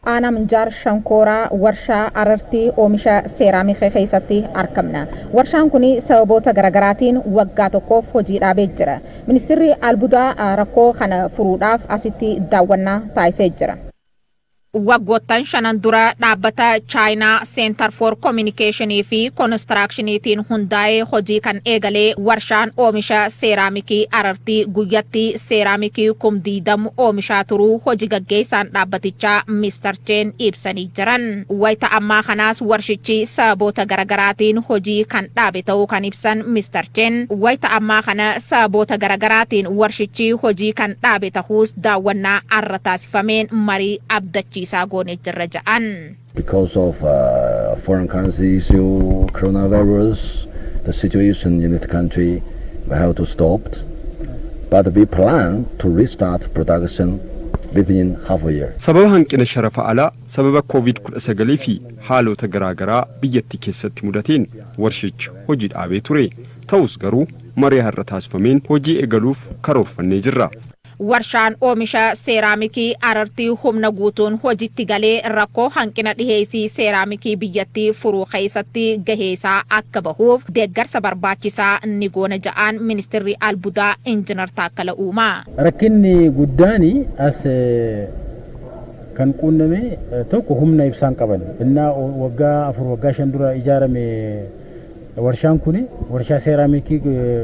aanaa minjaar shankooraa warshaa arartii oomisha seeraamikii keessatti argamna. Warshaan kun sababoota garaagaraatiin waggaa tokkoof hojii dhaabee jira. Ministeerri albuudaa rakkoo kana furuudhaaf asitti daawwannaa taasisee jira. waggoottan shanan dura dhaabbata chaayinaa seentar for koominikeeshinii fi koonistiraakshiniitiin hundaa'ee hojii kan eegalee warshaan oomisha seeraamikii arartii guyyatti seeraamikii kumdiidamu oomishaa turuu hojii gaggeessaan dhaabbatichaa miistar cheen ibsanii jiran wayita ammaa kanaas warshichi sababoota garagaraatiin hojii kan dhaabe ta'uu kan ibsan miistar cheen wayita ammaa kana sababoota garagaraatiin warshichi hojii kan dhaabe ta'uus daawwannaa arra taasifameen marii abdachiisa isaa goonee jirra ja'an. Because of uh, foreign currency issue, coronavirus, the situation in the country, we have to stop. But we plan to restart production within half a year. Sababa hanqina sharafa alaa sababa COVID-19 fi haalota garaagaraa biyyattii keessatti mudateen warshichi hojii dhaabee ture. Ta'us garuu marii har'a taasifameen hojii eegaluuf karoorfannee jirra. warshaan oomisha seeraamikii arartii humna guutuun hojitti galee rakkoo hanqina dhiheessii seeraamikii biyyattii furuu keessatti gaheesaa akka bahuuf deeggarsa barbaachisaa ni goona ja'aan ministeerri albuudaa injinar Taakkala Uumaa. Rakkinni guddaan as kan quunname tokko humna ibsaan qaban innaa waggaa afur waggaa shan dura ijaarame warshaan kun warshaa seeraamikii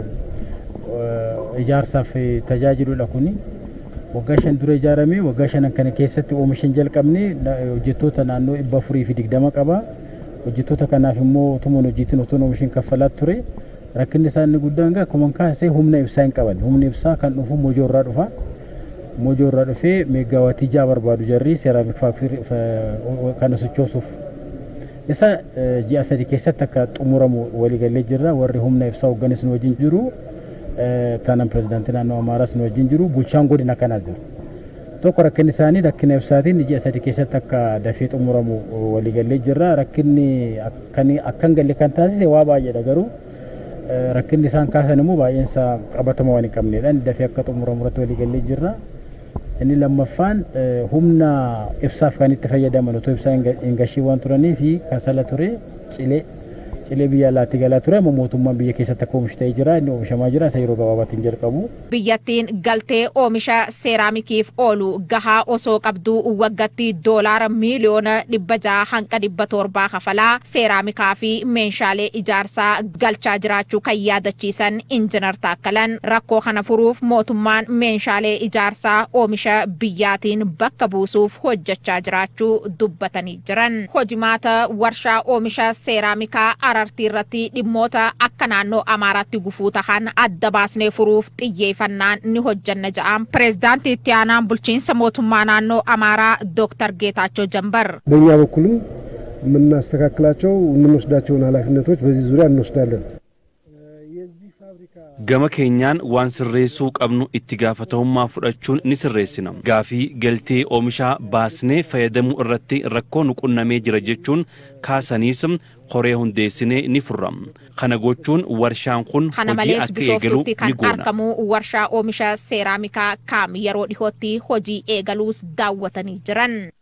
ijaarsaaf tajaajiludha kuni waggaa shan dura ijaarame waggaa shanan kana keessatti oomisha hin jalqabne hojjettoota naannoo dhibba afurii fi digdama qaba hojjettoota kanaaf immoo utumaan hojiitiin utuun oomishin kaffalaa ture rakkinni isaa inni guddaan gaa akkuma kaasee humna ibsaa hin qaban humni ibsaa kan dhufu mojoo irraa dhufa mojoo irraa dhufee meegaawaatii ja'a barbaadu jarri seeraamik faaktirii kana sochoosuuf isa ji'a sadii keessatti akka xumuramu waliigalee jirra warri humna ibsaa hoogganis nu wajjin jiru taanaan pirezidaantii naannoo Amaaraas nu wajjin jiru bulchaan godina kanaas jiru. Tokko rakkinni isaanii rakkina ibsaatiin ji'a sadii keessatti akka dafee xumuramu waliigalee jirra. Rakkinni akkan galle kan taasise waa baay'eedha garuu rakkinni isaan kaasan immoo baay'een isaa qabatama waan hin qabneedha. Dafee akka xumuramu irratti waliigalee jirra. Inni lammaffaan humna ibsaaf kan itti fayyadaman otoo ibsaa hin gashii waan turanii fi kasala ture cilee cilee biyya alaatti galaa ture amma mootummaan biyya keessatti akka oomishu ta'ee jira inni oomishamaa jira isa yeroo gabaabaatiin jalqabu. Biyyattiin galtee oomisha seeraamikiif oolu gahaa osoo qabduu waggatti doolaara miiliyoona dhibba jaha hanqa dhibba torbaa kafalaa seeraamikaa fi meeshaalee ijaarsaa galchaa jiraachuu kan yaadachiisan injinar Taakkalan rakkoo kana furuuf mootummaan meeshaalee ijaarsaa oomisha biyyaatiin bakka buusuuf hojjechaa jiraachuu dubbatanii jiran. Hojimaata warshaa oomisha seeraamikaa arartii irratti dhimmoota akka naannoo amaaraatti gufuu tahan adda baasnee furuuf xiyyeeffannaan ni hojjanna ja'an pireezidaantii itti aanaan bulchiinsa mootummaa naannoo amaaraa ዶክተር ጌታቸው ጀንበር በእኛ በኩልም የምናስተካክላቸው የምንወስዳቸውን ኃላፊነቶች በዚህ ዙሪያ እንወስዳለን። gama keenyaan waan sirreessuu qabnu itti gaafatamummaa fudhachuun ni sirreessina gaafii galtee oomishaa baasnee fayyadamuu irratti rakkoo nu qunnamee jira jechuun kaasaniis koree hundeessinee ni furra kana gochuun warshaan kun kana hojii malees akka eegalu bishooftuutti ni kan goona argamu warshaa oomisha seeraamikaa kaam yeroo dhihootti hojii eegaluus daawwatanii jiran.